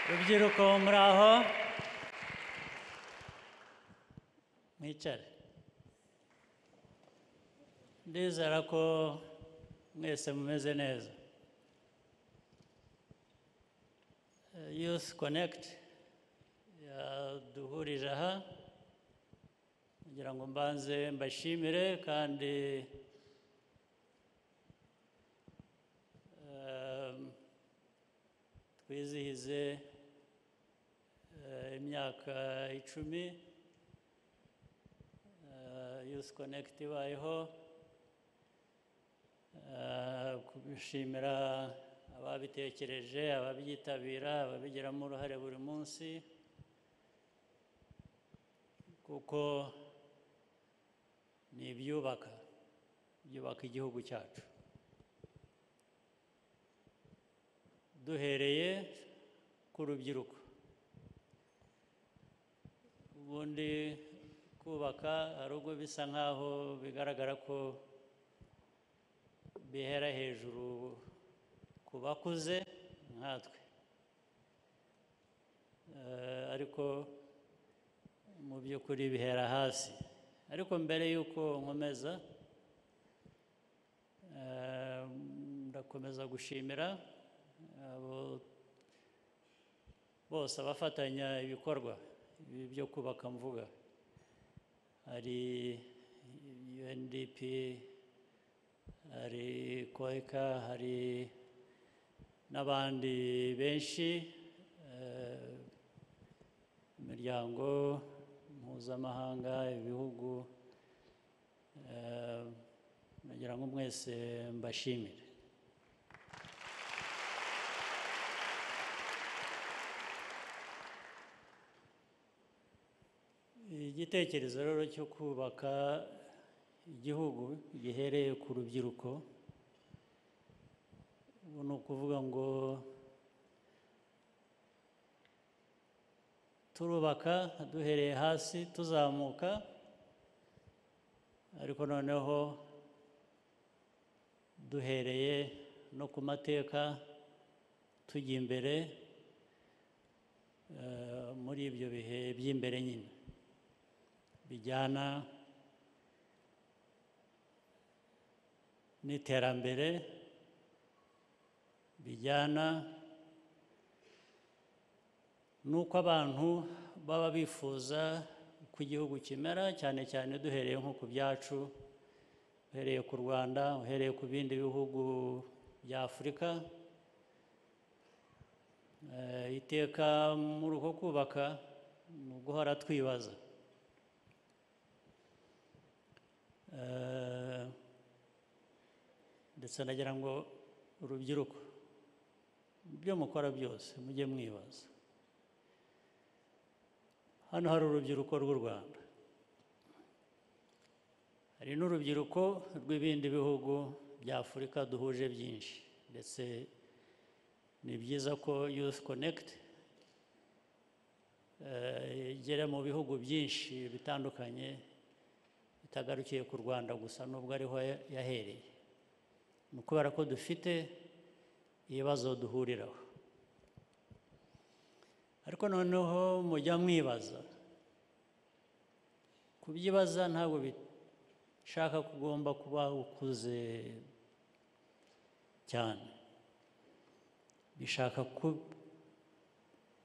rubyiruko muraho mwicare ndizera ko mwese mumeze neza Eh, youth connect yaduhurije aha kugira ngo mbanze mbashimire kandi eh, twizihize eh, imyaka icumi eh, Youth Connect ibayeho eh, kubishimira ababitekereje ababyitabira ababigiramo uruhare buri munsi kuko ni ibyubaka byubaka igihugu cyacu duhereye ku rubyiruko ubundi kubaka hari ubwo bisa nk'aho bigaragara ko bihera hejuru ku bakuze nkatwe Eh, ariko mu by'ukuri bihera hasi ariko mbere y'uko nkomeza eh, ndakomeza gushimira abo bose abafatanya ibikorwa ibi byo kubaka mvuga hari UNDP hari koyika hari n'abandi benshi eh, imiryango mpuzamahanga ibihugu eh, nagira ngo mwese mbashimire igitekerezo rero cyo kubaka igihugu gihereye ku rubyiruko ubu ni ukuvuga ngo turubaka duhereye hasi tuzamuka ariko noneho duhereye no ku mateka tujya imbere eh, muri ibyo bihe by'imbere nyine bijyana n'iterambere bijyana n'uko abantu baba bifuza ko igihugu kimera cyane cyane duhereye nko ku byacu uhereye ku rwanda uhereye ku bindi bihugu bya afurika Eh, iteka muri uko kubaka ni uguhora twibaza Eh, ndetse nagira ngo urubyiruko ibyo mukora byose mujye mwibaza hano hari urubyiruko rw'u rwanda hari n'urubyiruko rw'ibindi bihugu bya afurika duhuje byinshi ndetse ni byiza ko youth connect eh, igera mu bihugu byinshi bitandukanye bitagarukiye ku rwanda gusa nubwo ariho ya- yahereye ni ukubera ko dufite ibibazo duhuriraho ariko noneho mujya mwibaza kubyibaza ntabwo bishaka ko ugomba kuba ukuze cyane bishaka ku-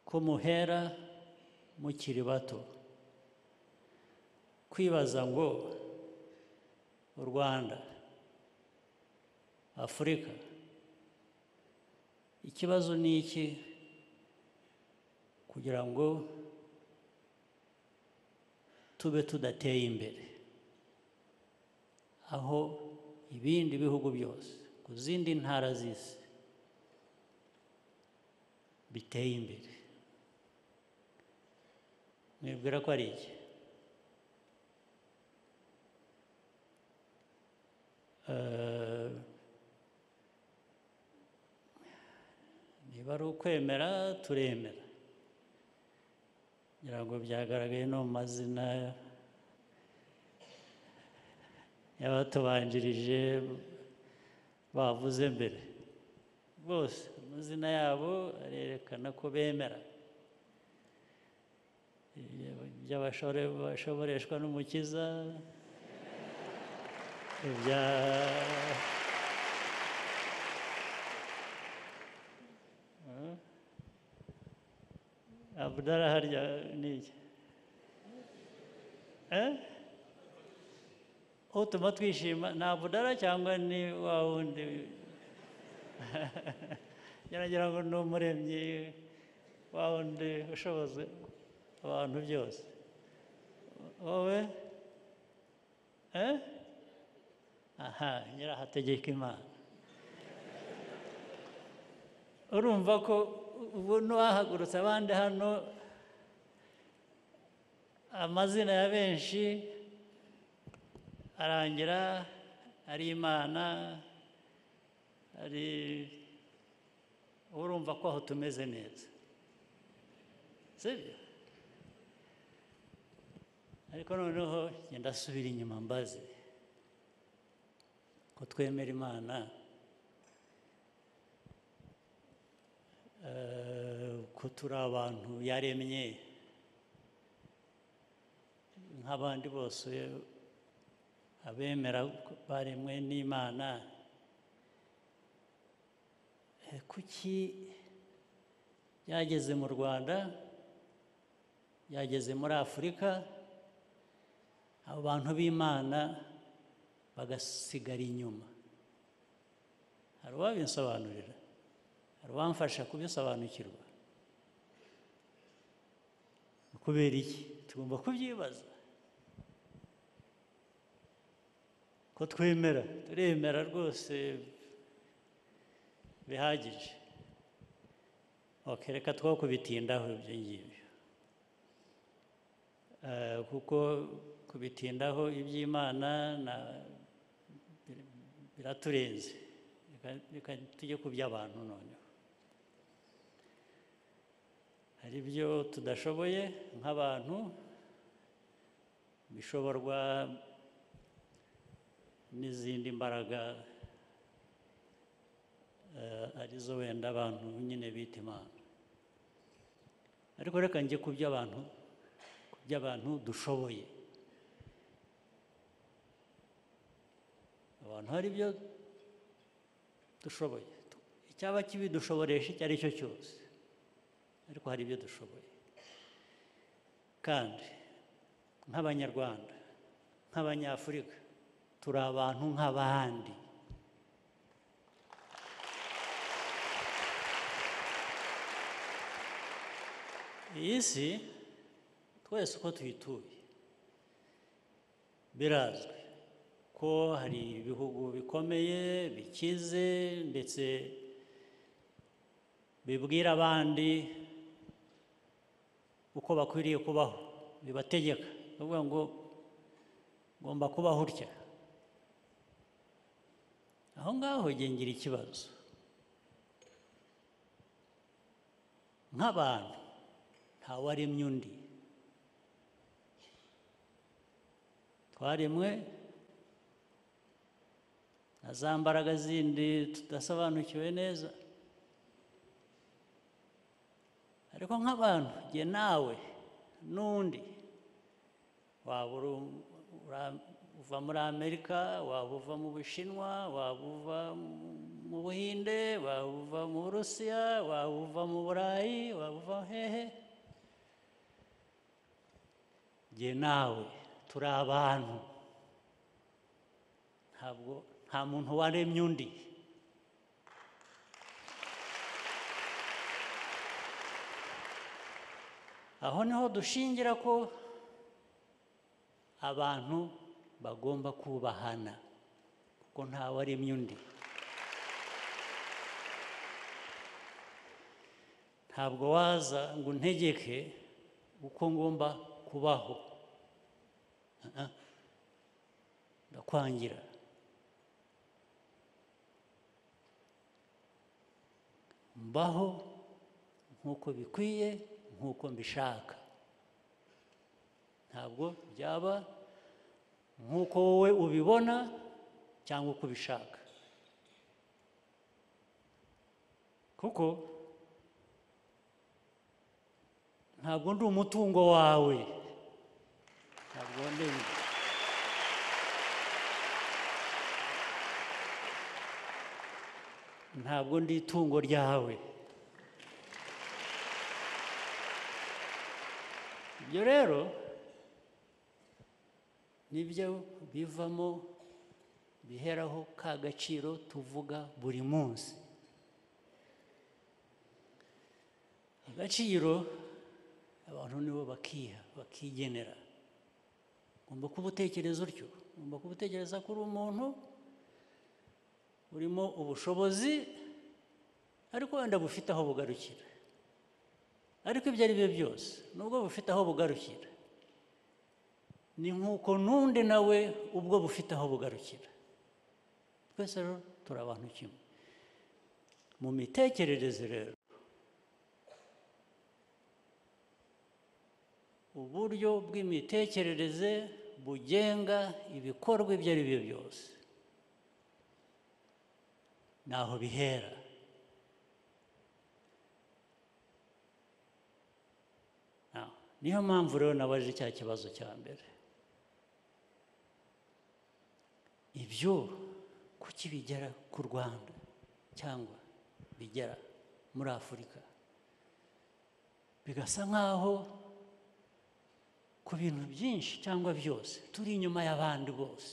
ko muhera mukiri bato kwibaza ngo u rwanda afurika ikibazo ni iki kugira ngo tube tudateye imbere aho ibindi bihugu byose ku zindi ntara z'isi biteye imbere mwibwira ko ari iki Eh, niba ari ukwemera turemera ngira ngo byagaragaye no mu mazina y'abatubanjirije bavuze mbere bose amazina yabo arerekana ko bemera by'abashoboreshwa n'umukiza ibya- Abdara harya ni iki Eh? utuma twishima ni abudara cyangwa ni wa wundi ngira ngo ni umuremyi wa wundi ushoboza abantu byose wowe Eh? aha nyirahategeka imana urumva ko ubu n'uwahagurutse abandi hano amazina ya benshi arangira ari imana ari urumva ko aho tumeze neza sibyo ariko noneho genda asubira inyuma mbaze ko twemera imana eh, ko turi abantu yaremye nk'abandi bose abemera ko baremwe n'imana Eh, kuki byageze mu rwanda byageze muri afurika abo bantu b'imana bagasigara inyuma hari uwabinsobanurira hari uwamfasha kubisobanukirwa Ni kubera iki tugomba kubyibaza ko twemera turemera rwose bihagije okereka two kubitindaho ibyo ngibyo Eh, kuko kubitindaho iby'imana na bir- biraturenze Reka- reka tujye ku by'abantu noneho hari ibyo tudashoboye nk'abantu bishoborwa n'izindi mbaraga eh, arizo wenda abantu nyine bita imana ariko reka njye ku by'abantu ku by'abantu dushoboye abantu hari ibyo dushoboye icyaba kibidushoboresha icyo ari cyo cyose ariko hari ibyo dushoboye kandi nk'abanyarwanda nk'abanyafurika turi abantu nk'abandi iyi si twese uko tuyituye birazwi ko hari ibihugu bikomeye bikize ndetse bibwira abandi uko bakwiriye kubaho bibategeka bavuga ngo ngomba kubaho utya aho ngaho njye ngira ikibazo nk'abantu ntawaremye undi twaremwe na za mbaraga zindi tudasobanukiwe neza ariko nk'abantu jye nawe n'undi waba uri- ura- uva muri amerika waba uva mu bushinwa waba uva mu buhinde waba uva mu burusiya waba uva mu burayi waba uva hehe jye nawe turi abantu ntabwo nta muntu waremye undi aho niho dushingira ko abantu bagomba kubahana kuko ntawaremye undi ntabwo waza ngo untegeke uko ngomba kubaho Ah, ah. ndakwangira mbaho nk'uko bikwiye nk'uko mbishaka ntabwo byaba nk'uko wowe ubibona cyangwa uko ubishaka kuko ntabwo ndi umutungo wawe ntabwo ndi ntabwo ndi itungo ryawe ibyo rero nibyo bivamo biheraho ka gaciro tuvuga buri munsi agaciro abantu nibo bakiha bakigenera ugomba kuba utekereza utyo ugomba kuba utekereza ko uri umuntu urimo ubushobozi ariko wenda bufite aho bugarukira ariko ibyo ari byo byose nubwo bufite aho bugarukira ni nk'uko n'undi nawe ubwo bufite aho bugarukira twese rero turi abantu kimwe mu mitekerereze rero uburyo bw'imitekerereze bugenga ibikorwa ibyo ari byo byose ntaho bihera Now, niyo mpamvu rero nabaje cya kibazo cya mbere ibyo kuki bigera ku rwanda cyangwa bigera muri afurika bigasa nk'aho ku bintu byinshi cyangwa byose turi inyuma y'abandi bose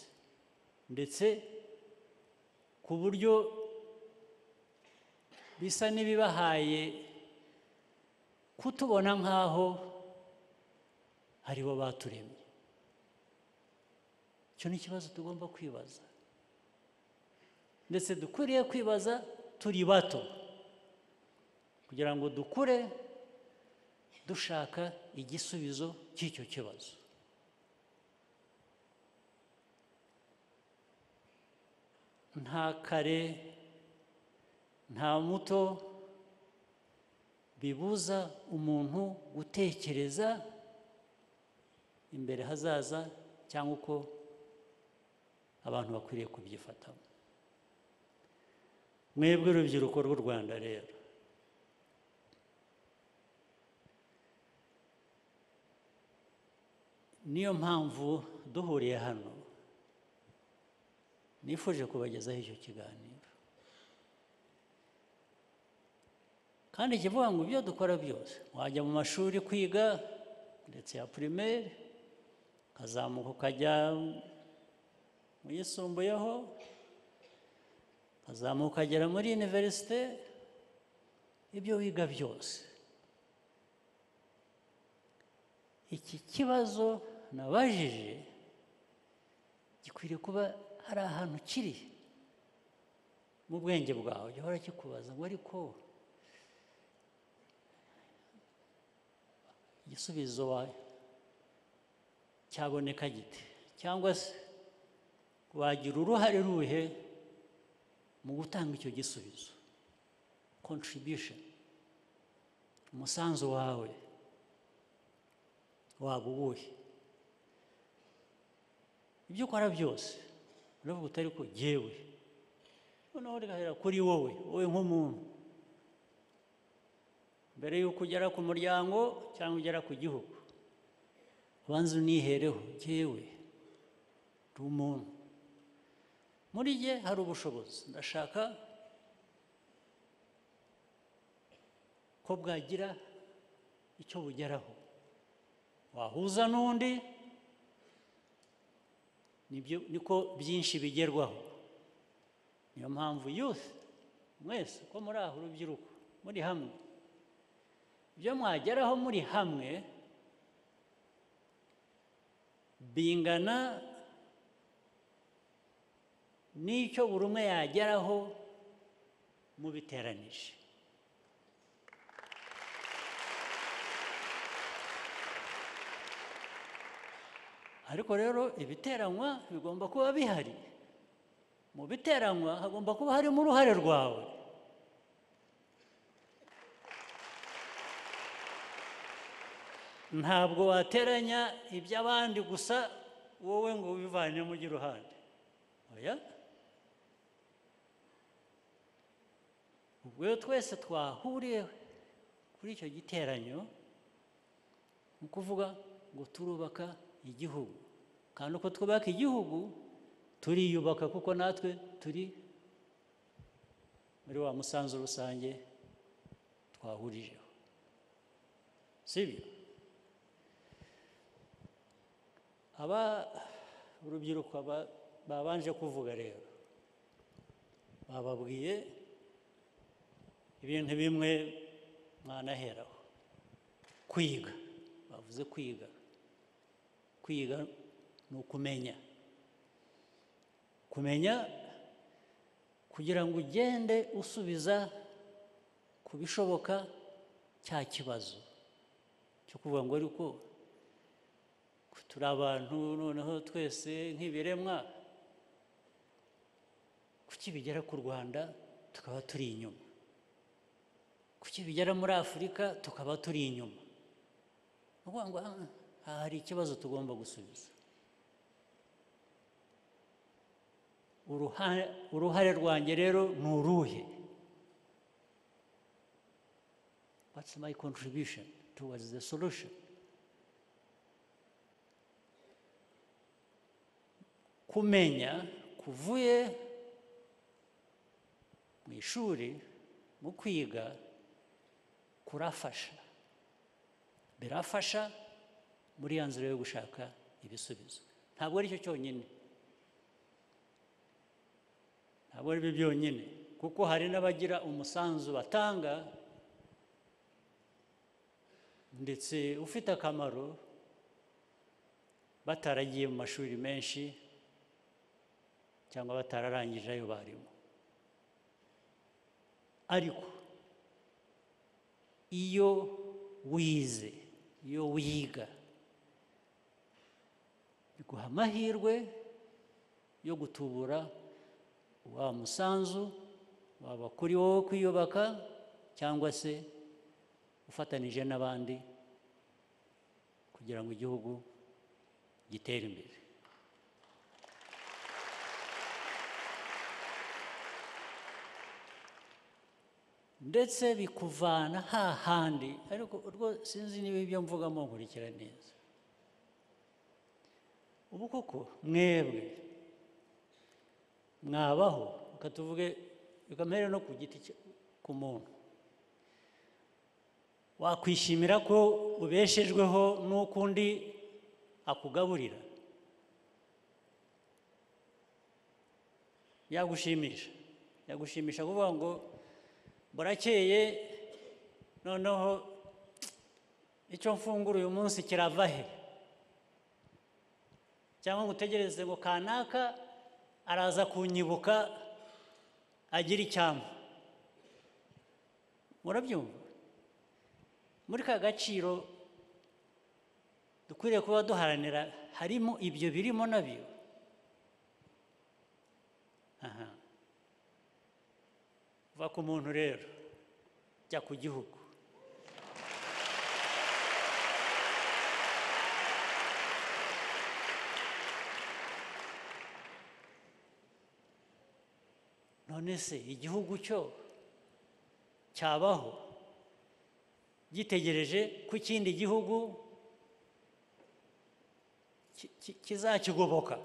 ndetse ku buryo bisa n'ibibahaye kutubona nk'aho ari bo baturemye icyo ni ikibazo tugomba kwibaza ndetse dukwiriye kwibaza turi bato kugira ngo dukure dushaka igisubizo cy'icyo kibazo nta kare nta muto bibuza umuntu gutekereza imbere hazaza cyangwa uko abantu bakwiriye kubyifatamo mwebwe urubyiruko rw'u rwanda rero niyo mpamvu duhuriye hano nifuje kubagezaho icyo kiganiro kandi kivuga ngo ibyo dukora byose wajya mu mashuri kwiga ndetse ya pirimeri ukazamuka ukajya mu yisumbuyeho ukazamuka ukagera muri iniverisite ibyo wiga byose iki kibazo nabajije gikwiriye kuba hari ahantu kiri mu bwenge bwawe gihora kikubaza ngo ariko igisubizo wawe cyaboneka gite cyangwa se wagira uruhare ruhe mu gutanga icyo gisubizo contribution umusanzu wawe waba uwuhe ibyo ukora byose uravuga utari ko jyewe noneho rigahera kuri wowe wowe nk'umuntu mbere y'uko ugera ku muryango cyangwa ugera ku gihugu ubanza unihereho jyewe ndi umuntu muri jye hari ubushobozi ndashaka ko bwagira icyo bugeraho wahuza n'undi nibyo niko byinshi bigerwaho niyo mpamvu yusi mwese ko muri aha urubyiruko muri hamwe ibyo mwageraho muri hamwe bingana n'icyo buri umwe yageraho mubiteranije ariko rero ibiteranywa bigomba kuba bihari mu biteranywa hagomba kuba harimo uruhare rwawe ntabwo wateranya iby'abandi gusa wowe ngo wivanemo ujye iruhande oya ubwo iyo twese twahuriye kuri icyo giteranyo ni ukuvuga ngo turubaka igihugu kandi uko twubaka igihugu turiyubaka kuko natwe turi muri wa musanzu rusange twahurijeho sibyo aba urubyiruko aba- babanje kuvuga rero bababwiye ibintu bimwe mwanaheraho kwiga bavuze kwiga kwiga ni ukumenya kumenya kugira ngo ugende usubiza ku bishoboka cya kibazo cyo kuvuga ngo ariko turi abantu noneho twese nk'ibiremwa kuki bigera ku rwanda tukaba turi inyuma kuki bigera muri afurika tukaba turi inyuma ni ukuvuga ngo aha aha hari ikibazo tugomba gusubiza uruhare uruhare rwanjye rero ni uruhe what's my contribution towards the solution kumenya kuvuye mu ishuri mu kwiga kurafasha birafasha muri ya nzira yo gushaka ibisubizo ntabwo ari cyo cyonyine ntabwo ari byo byonyine kuko hari n'abagira umusanzu batanga ndetse ufite akamaro bataragiye mu mashuri menshi cyangwa batararangije ayo barimo ariko iyo wize iyo wiga biguha amahirwe yo gutubura wa musanzu waba kuri wowe kwiyubaka cyangwa se ufatanije n'abandi kugira ngo igihugu gitere imbere ndetse bikuvana hahandi ariko urwo sinzi niba ibyo mvugamo nkurikira neza ubu koko mwebwe mwabaho reka tuvuge reka mpere no ku giti cya- ku muntu wakwishimira ko ubeshejweho n'uko undi akugaburira yagushimisha yagushimisha kuvuga ngo burakeye noneho icyo mfungura uyu munsi kirava he cyangwa ngo utegereze ngo kanaka araza kunyibuka agira icyampa murabyumva muri ka gaciro dukwiriye kuba duharanira harimo ibyo birimo nabyo aha va ku muntu rero jya ku gihugu none se igihugu cyo cyabaho gitegereje ko ikindi gihugu ki- ki- kizakigoboka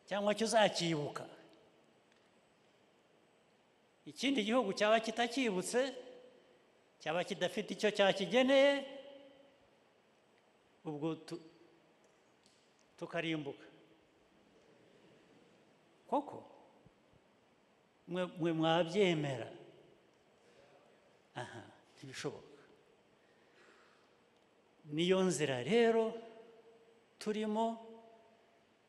cyangwa kizacyibuka ikindi gihugu cyaba kitacyibutse cyaba kidafite icyo cyakigeneye ubwo tu- tukarimbuka koko mwe mwe mwabyemera aha ntibishoboka niyo nzira rero turimo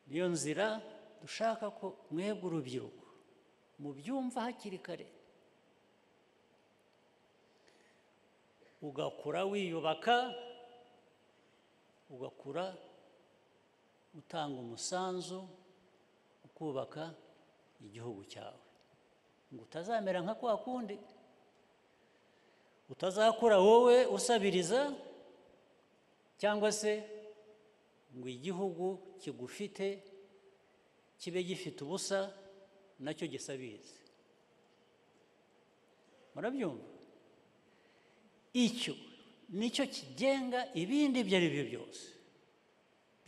niyo nzira dushaka ko mwebwe urubyiruko mubyumva hakiri kare ugakura wiyubaka ugakura utanga umusanzu ukubaka igihugu cyawe ngo utazamera nka kwa kundi utazakura wowe usabiriza cyangwa se ngo igihugu kigufite kibe gifite ubusa nacyo gisabirize murabyumva icyo nicyo kigenga ibindi ibyo ari byo byose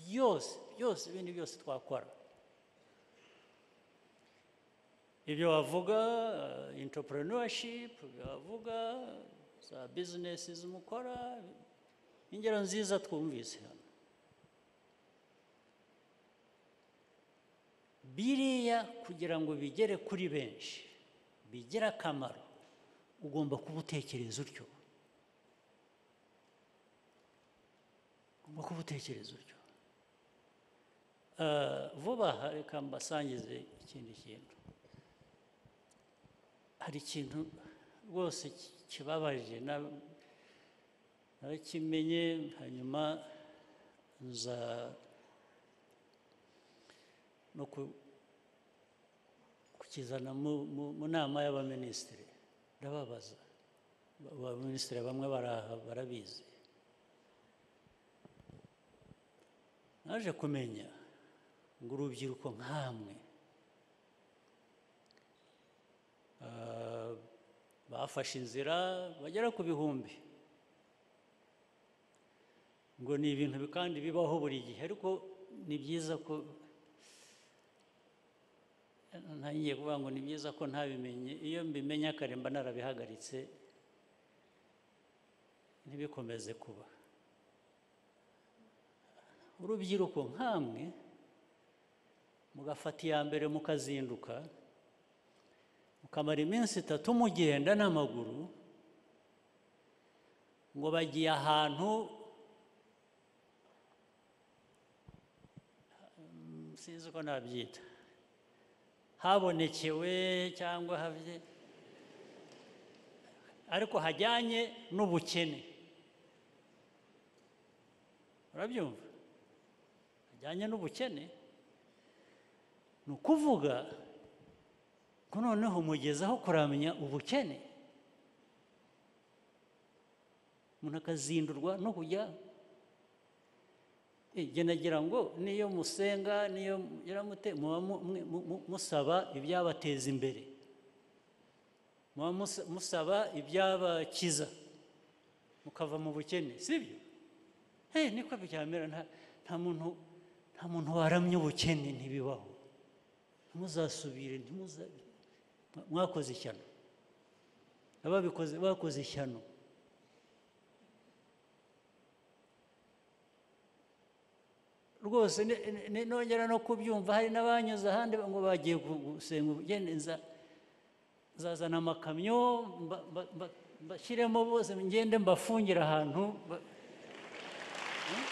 byose byose ibindi byose twakora ibyo wavuga eh, entrepreneurship ibyo wavuga za business mukora ingero nziza twumvise hano biriya kugira ngo bigere kuri benshi bigire akamaro ugomba kuba utekereza utyo ugomba kuba utekereza utyo Eh, vuba aha reka mbasangize ikindi kintu hari ikintu rwose ki- kibabaje na- narakimenye hanyuma nza no ku- kukizana mu- mu mu nama y'abaminisitiri ndababaza Ba- abaminisitiri bamwe baraha barabizi naje kumenya ngo urubyiruko nkamwe Ah, bafashe inzira bagera ku bihumbi ngo ni ibintu bi- kandi bibaho buri gihe ariko ni byiza ko ntangiye kuvuga ngo ni byiza ko ntabimenye iyo mbimenye kare mba narabihagaritse ntibikomeze kuba urubyiruko nkamwe mugafata iya mbere mukazinduka mukamara iminsi itatu mugenda n'amaguru ngo bagiye ahantu Mm, sinzi uko nabyita habonekewe cyangwa havye ariko hajyanye n'ubukene urabyumva hajyanye n'ubukene ni ukuvuga ko noneho mugeze aho kuramenya ubukene umuntu akazindurwa no kujya Eh, jye nagira ngo niyo musenga niyo mugira mute muba mu- mwe- mu- mu- musaba ibyabateza imbere muba musa- musaba ibyabakiza mukava mu bukene sibyo hey, niko byamera nta, nta muntu nta muntu waramye ubukene ntibibaho ntimuzasubire ntimuza mwa- mwakoze ishyano ababikoze bakoze ishyano rwose ni- ni- ni- nongera no kubyumva hari n'abanyuze ahandi ngo bagiye gu- gusenga ubugeni nza- nzazana amakamyo mba- mba- mba- mbashyiremo bose ngende mbafungire ahantu ba- Hmm?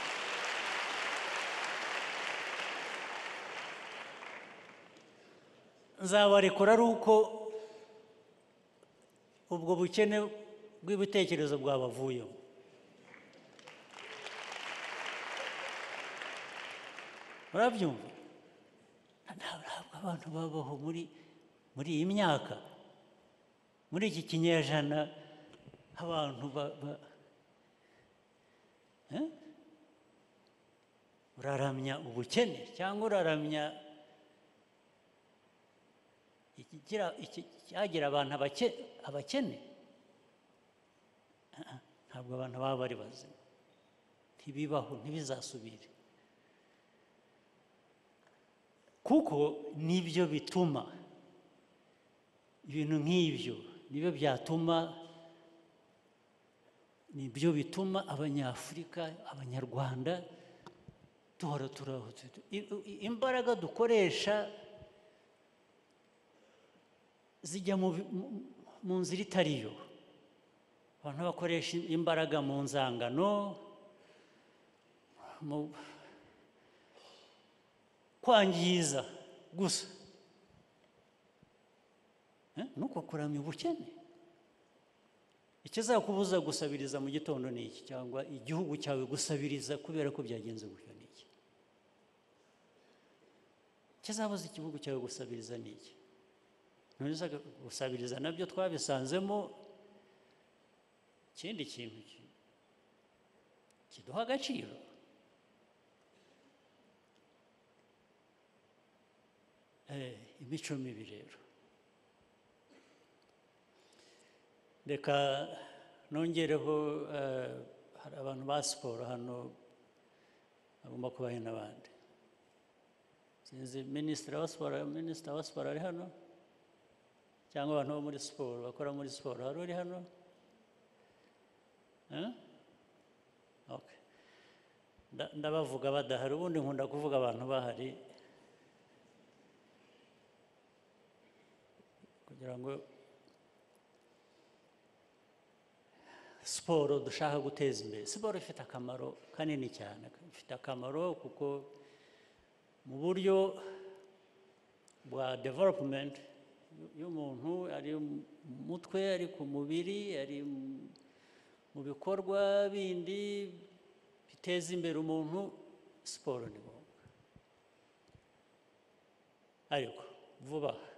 nzabarekura ari uko ubwo bukene bw'ibitekerezo bwabavuyemo murabyumva nta- ntabwo abantu babaho muri muri iyi myaka muri iki kinyejana abantu ba- ba- Eh? uraramya ubukene cyangwa uraramya ikigira iki- cyagira abantu abake- abakene Ah, ah, ntabwo abantu baba bari bazima ntibibaho ntibizasubire kuko nibyo bituma ibintu nk'ibyo nibyo byatuma nibyo bituma abanyafurika abanyarwanda duhora turaho tu- i- i- imbaraga dukoresha zijya mu bi- mu- mu nzira itari yo abantu bakoresha imbaraga mu nzangano mu kwangiza gusa Eh, nuko kuramya ubukene ikizakubuza gusabiriza mu gitondo ni iki cyangwa igihugu cyawe gusabiriza kubera ko byagenze gutyo ni iki ikizabuza igihugu cyawe gusabiriza ni iki ntuza gusabiriza nabyo twabisanzemo ikindi kintu ki- kiduha agaciro Eh, imico mibi rero reka nongereho eh, hari abantu ba siporo hano bagomba kubahe n'abandi sinzi minisitiri wa siporo minisitiri wa siporo ari hano cyangwa abantu bo muri siporo bakora muri siporo hari uri hano Eh? Okay. Nda- ndabavuga badahari ubundi nkunda kuvuga abantu bahari kugira ngo siporo dushaka guteza imbere siporo ifite akamaro kanini cyane ifite akamaro kuko mu buryo bwa developumenti y'umuntu ari mu mutwe ari ku mubiri ari mu- mu bikorwa bindi biteza imbere umuntu siporo ni ngombwa ariko vuba aha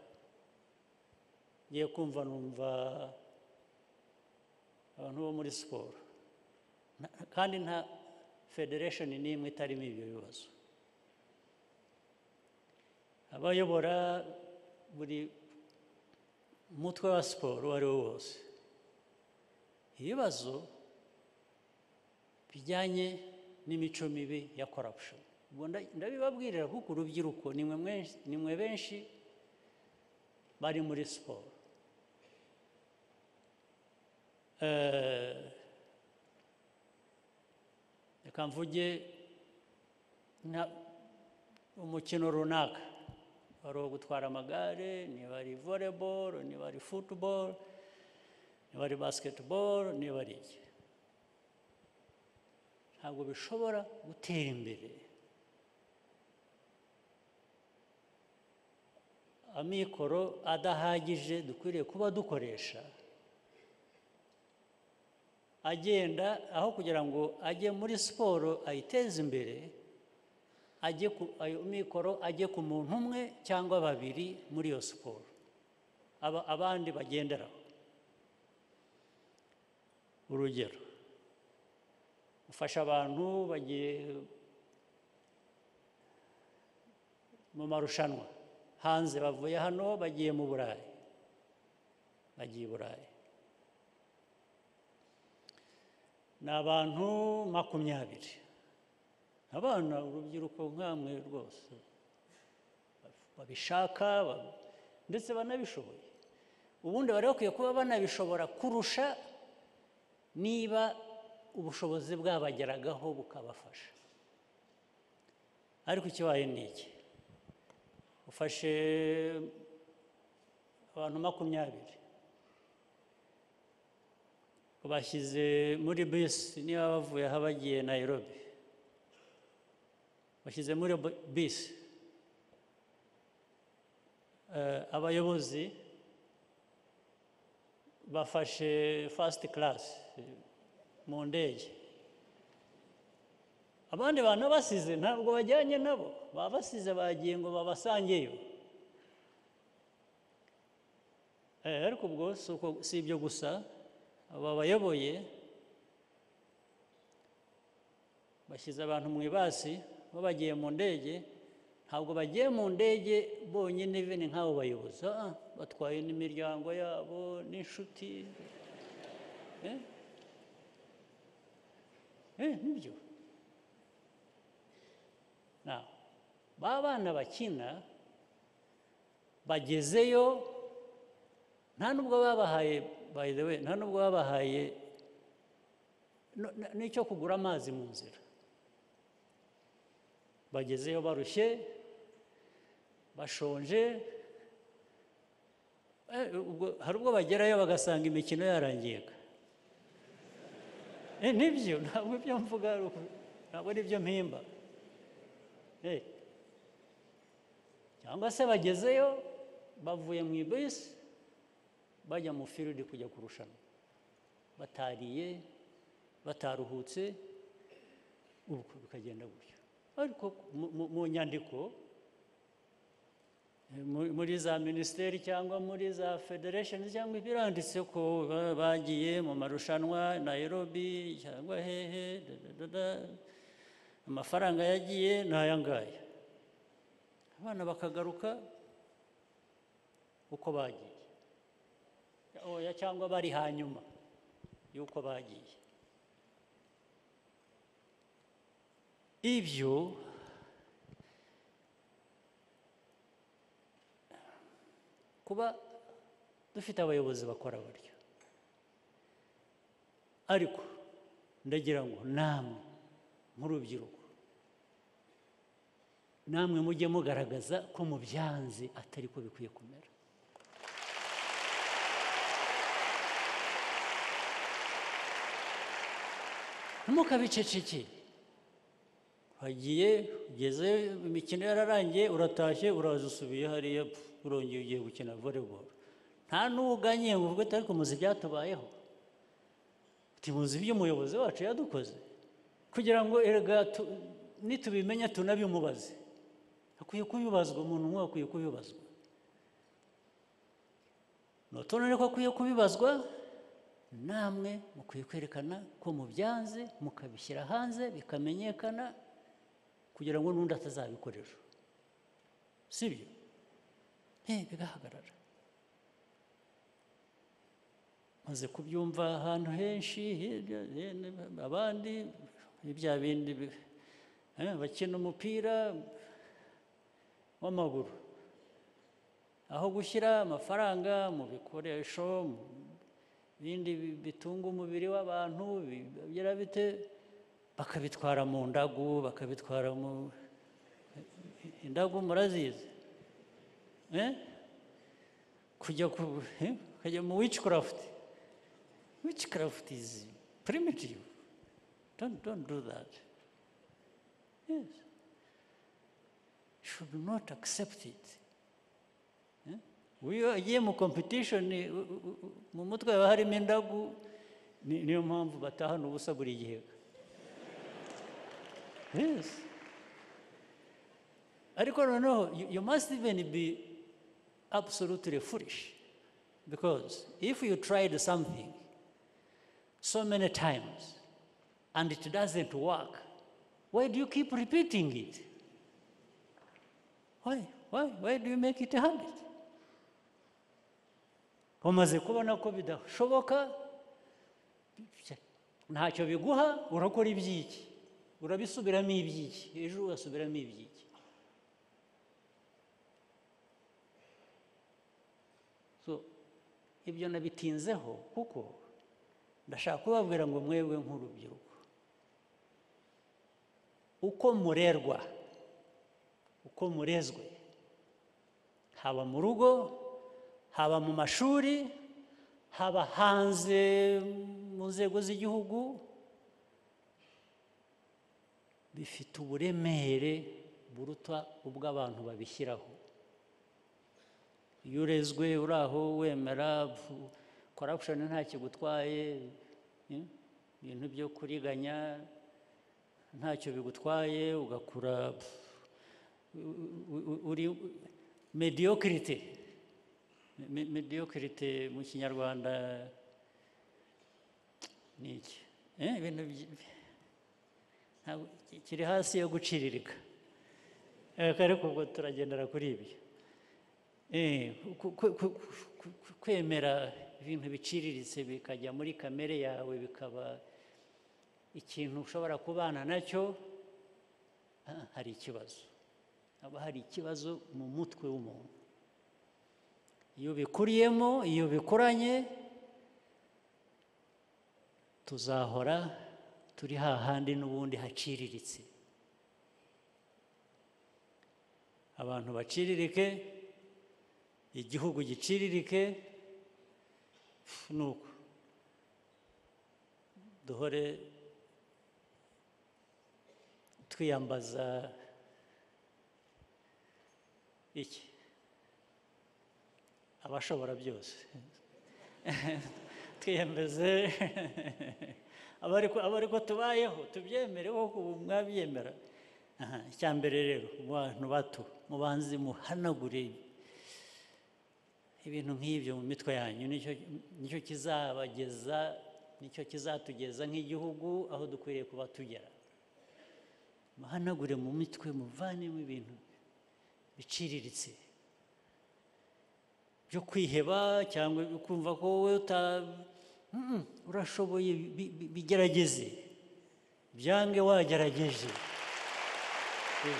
ngiye kumva numva abantu bo muri siporo Na- kandi nta federation n'imwe itarimo ibyo bibazo abayobora buri mutwe wa siporo uwo ari wo wose ibibazo bijyanye n'imico mibi ya corruption Ubwo nda- ndabibabwirira kuko urubyiruko nimwe mwenshi- nimwe benshi bari muri siporo Eh, reka mvuge nka umukino runaka wari uwo gutwara amagare niba ari volleyball niba ari football niba ari basketball niba ari iki ntabwo bishobora gutera imbere amikoro adahagije dukwiriye kuba dukoresha agenda aho kugira ngo ajye muri siporo ayiteze imbere ajye ku ayo mikoro ajye ku muntu umwe cyangwa babiri muri iyo siporo aba- abandi bagenderaho urugero ufasha abantu bagiye mu marushanwa hanze bavuye hano bagiye mu burayi bagiye i burayi ni abantu makumyabiri abana urubyiruko nkamwe rwose babishaka ba- ndetse banabishoboye ubundi bari bakwiye kuba banabishobora kurusha niba ubushobozi bwabageragaho bukabafasha ariko ikibaye ni iki ufashe abantu makumyabiri ubashyize muri bisi niba bavuye aha bagiye nayirobi bashyize muri bu- bisi Eh, abayobozi bafashe fasiti karasi mu ndege abandi bantu basize ntabwo bajyanye nabo baba basize bagiye ngo babasangeyo Eh, ariko ubwo si uko- si ibyo gusa aba bayoboye bashyize abantu mu ibasi bo bagiye mu ndege ntabwo bagiye mu ndege bonyine bene nk'abo bayobozi ah, ah, batwaye n'imiryango yabo n'inshuti Eh? Eh, nibyo Now, ba bana bakina bagezeyo nta nubwo babahaye by the way nta nubwo babahaye no- na- n'icyo kugura amazi mu nzira bagezeyo barushye bashonje Eh, ubwo- hari ubwo bagerayo bagasanga imikino yarangirika Eh, nibyo ntabwo ibyo mvuga ari uku- ntabwo ari byo mpimba Eh. cyangwa se bagezeyo bavuye mu ibisi bajya mu firidi kujya kurushanwa batariye bataruhutse ubwo bikagenda gutyo ariko mu- mu- mu nyandiko eh, mu- muri za minisiteri cyangwa muri za federation cyangwa ibiranditse ko ba- bagiye mu marushanwa nayirobi cyangwa hehe da, da, da, da. amafaranga yagiye ni aya ngaya abana bakagaruka uko bagiye oya cyangwa bari hanyuma y'uko bagiye ibyo kuba dufite abayobozi bakora buryo ariko ndagira ngo namwe nk'urubyiruko namwe mujye mugaragaza ko mubyanze atari ko bikwiye kumera ntimukabicecekere hagiye ugeze imikino yararangiye uratashye uraza usubiye hariya pfu, urongeye ugiye gukina volleyball nta n'uwo uganye ngo ubwo ariko muzi ibyatubayeho uti muzi ibyo umuyobozi wacu yadukoze kugira ngo erega tu- nitubimenya tunabimubaze hakwiye kubibazwa umuntu umwe akwiye kubibazwa nutonere ko akwiye kubibazwa namwe mukwiye kwerekana ko mubyanze mukabishyira hanze bikamenyekana kugira ngo n'undi atazabikoresha si byo Eh, bigahagarara maze kubyumva ahantu henshi hirya hino, abandi ni bya bindi bi- eh, bakina umupira w'amaguru aho gushyira amafaranga mu bikoresho mu bindi bi- bitunga umubiri w'abantu bi- bigira bite bakabitwara mu ndagu bakabitwara mu indagu murazizi Eh? kujya ku eh? kujya mu witchcraft witchcraft is primitive don't don't do that yes should not accept it Eh? we are ye mu competition eh, u- u- u- mu mutwe haba harimo indagu ni- niyo mpamvu batahana ubusa buri gihe yes ariko noneho you, you must even be absolutely foolish because if you tried something so many times and it doesn't work why do you keep repeating it why why why do you make it a habit umaze kubona ko bidashoboka ntacyo biguha urakora iby'iki urabisubiramo iby'iki ejo ugasubiramo iby'iki so ibyo nabitinzeho kuko ndashaka kubabwira ngo mwebwe nk'urubyiruko uko murerwa uko murezwe haba mu rugo haba mu mashuri haba hanze mu nzego z'igihugu bifite uburemere buruta ubw'abantu babishyiraho iyo urezwe uri aho wemera korapushoni nta kigutwaye eh, ibintu byo kuriganya ntacyo bigutwaye ugakura pfu, u- u- u- uri mediyokirite mediyokirite mu kinyarwanda ni iki Eh, ibintu byi- ntabwo- kiri hasi yo guciririka Eh, ariko ubwo turagendera kuri ibyo Eh, ku- ku- ku- ku- ku- kwemera ibintu biciriritse bikajya muri kamere yawe bikaba ikintu ushobora kubana nacyo ah, hari ikibazo haba hari ikibazo mu mutwe w'umuntu iyo ubikuriyemo iyo bikuranye tuzahora turi hahandi n'ubundi haciriritse abantu baciririke igihugu giciririke ni uko duhore twiyambaza iki abashobora byose twiyemeze abariko abariko tubayeho tubyemere kuko ubu mwabyemera Aha, icya mbere rero mu bantu bato mubanze muhanagure ibintu nk'ibyo mu mitwe yanyu nicyo nicyo kizabageza nicyo kizatugeza nk'igihugu aho dukwiriye kuba tugera muhanagure mu mitwe muvanemo ibintu biciriritse byo kwiheba cyangwa kumva ko wowe uta Mm, urashoboye bi- bi- bigerageze byange wagerageje Eh.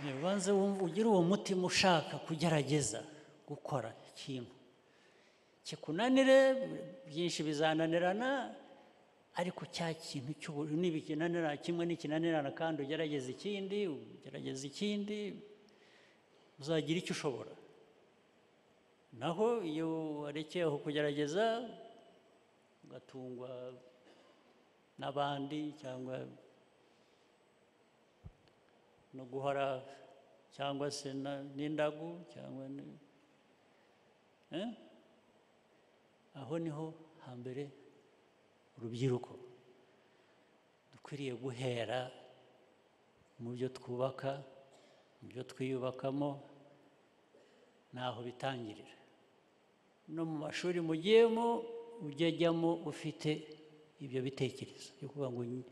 Eh, ubanze wumve ugire uwo mutima ushaka kugerageza gukora ikintu kikunanire byinshi bizananirana ariko cya kintu cy'ubururu n'ibikinanira kimwe n'ikinanirana kandi ugerageza ikindi ugerageza ikindi uzagira icyo ushobora naho iyo warekeye aho kugerageza ugatungwa n'abandi cyangwa no guhora cyangwa se na- n'indagu cyangwa ni- Eh? aho niho hambere urubyiruko dukwiriye guhera mu byo twubaka mu byo twiyubakamo naho bitangirira no mu mashuri mugiyemo ujye ajyamo ufite ibyo bitekerezo byo kuvuga ngo nyi-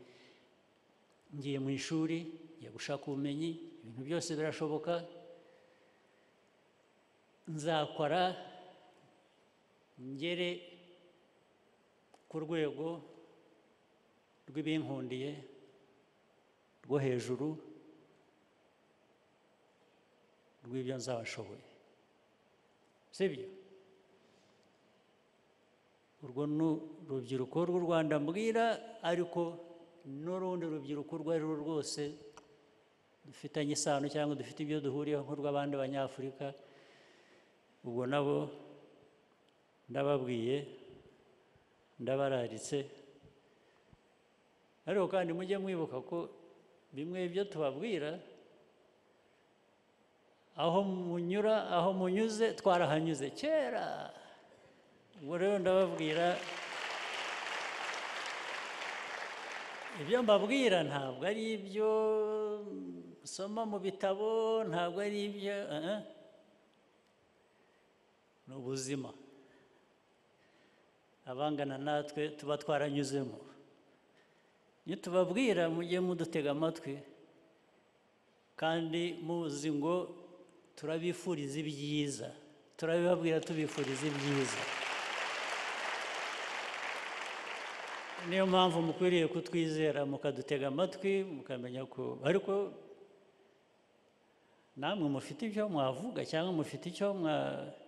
ngiye mu ishuri ngiye gushaka ubumenyi ibintu byose birashoboka nzakora ngere ku rwego rw'ibinkundiye rwo hejuru rw'ibyo nzabashoboye sibyo urwo ni urubyiruko rw'u Rwanda mbwira ariko n'urundi rubyiruko urwo ari rwo rwose dufitanye isano cyangwa dufite ibyo duhuriyeho nk'urw'abandi banyafurika ubwo nabo ndababwiye ndabararitse ariko kandi mujye mwibuka ko bimwe ibyo tubabwira aho munyura aho munyuze twarahanyuze kera ubwo rero ndababwira ibyo mbabwira ntabwo ari ibyo usoma mu bitabo ntabwo ari ibyo eh, eh. ni ubuzima abangana natwe tuba twaranyuzemo iyo tubabwira mujye mudutega amatwi kandi muzi ngo turabifuriza ibyiza turabibabwira tubifuriza ibyiza niyo mpamvu mukwiriye kutwizera mukadutega amatwi mukamenya ko ariko namwe mufite ibyo mwavuga cyangwa mufite icyo mwa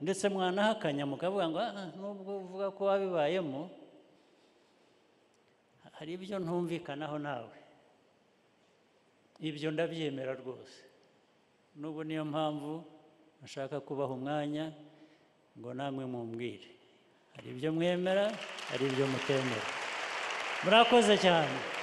ndetse mwanahakanya mukavuga ngo "Ah, ah, nubwo uvuga ko wabibayemo hari ibyo ntumvikanaho nawe ibyo ndabyemera rwose n'ubu niyo mpamvu nashaka kubaha umwanya ngo namwe mumbwire hari ibyo mwemera hari ibyo mutemera murakoze cyane